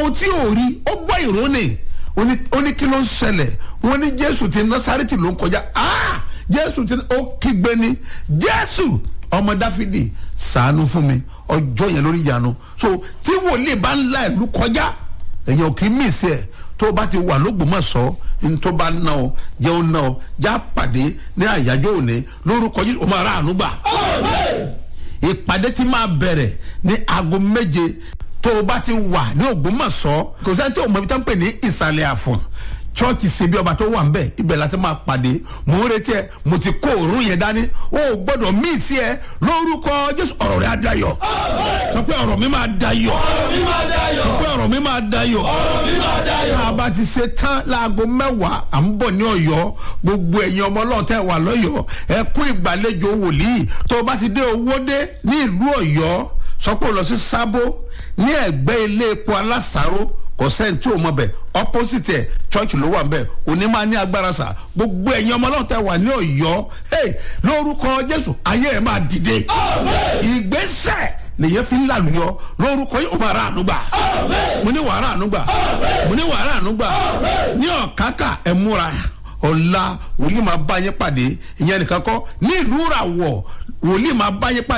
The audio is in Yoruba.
àwọn tí ò rí ó gbọ́ ìró ni ó ní- ó ní kí ló ń ṣẹlẹ̀ wọ́n ní jésù ti násárẹ́tì ló ń kọjá ah jésù ti ó kígbe ni jésù ọmọ dáfídì ṣàánú fún mi ọjọ́ yẹn lórí ìyanu so tí wòlíì bá ń la ìlú kọjá èèyàn kì í mí sí ẹ tó o bá ti wà lógbòmọ̀ṣọ́ ní tó bá ná ọ jẹ́ ó ná ọ já pàdé ní àyájọ́ òní lórúkọ jésù ó máa rà àánú gbà ìpàdé tí máa bẹ̀rẹ̀ ní aago méje tó o bá ti wà ní ògbómọ̀ṣọ́ kò sẹ́ni tí o mọ̀ ibi tá ń pè ní ìsàlẹ̀ àfọ̀n chọ́ọ̀chì ṣebí ọba tó wà ń bẹ̀ ibẹ̀ la ti máa pàdé mò ń retí ẹ mo ti kó òórùn yẹn dání o ò gbọ́dọ̀ mí sí ẹ lórúkọ jésù ọ̀rọ̀ rẹ̀ á dayọ̀ sọ pé ọ̀rọ̀ mi máa dayọ̀ sọ pé ọ̀rọ̀ mi máa dayọ̀ tá a bá ti ṣe tán láago mẹ́wàá à ń bọ̀ ní ọ̀yọ́ gbogbo ẹ̀yin ọmọ ọlọ́ọ̀tẹ̀ wà lọ́yọ̀ọ́ ẹ kú ìgbàlejò wòlíì tó o bá ti dé owó dé ní ìlú ọ̀yọ́ sọ pé o lọ sí sábó ní ẹ̀gbẹ́ ilé epo alásàró kò sẹ́ni tí o mọ̀ bẹ̀ opposite ẹ̀ church ló wà bẹ̀ òní máa ní agbára sà gbogbo ẹ̀yin ọmọ ọlọ́ọ̀tẹ̀ wà ní ọ̀yọ́ hey, lórúkọ jésù ayé ẹ̀ máa dìde ìgbésẹ̀ lèyẹ fi ń làlùyọ lórúkọ yìí ó máa rà ànúgbà mo ní wàrà ànúgbà mo ní wàrà ànúgbà ní ọ̀kákà ẹ̀ múra ọ̀la wòlíì máa bá yín pàdé ìyẹn nìkan kọ́ ní ìlú ràwọ̀ wòlíì máa bá yín pàdé.